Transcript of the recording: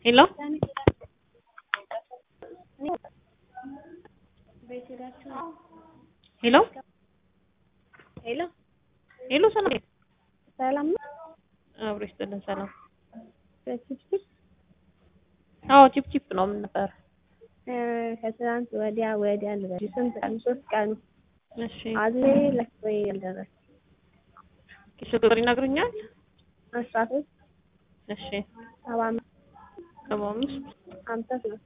ሄሎ ሄሎ ሄሎ ሄሎ ሰላም ሰላም ነው። አብሮ ይስጥልን ሰላም በችፕችፕ አዎ ቺፕ ቺፕ ነው ምን ነበር ከትናንት ወዲያ ወዲያ ልበል ስንት ቀን ሶስት ቀን እሺ አዝሌ ለክቶኝ ያልደረሰ ኪሱ ቁጥር ይነግሩኛል አስራ ሶስት እሺ ሰባ አምስት ሰባ አምስት ሀምሳ ሶስት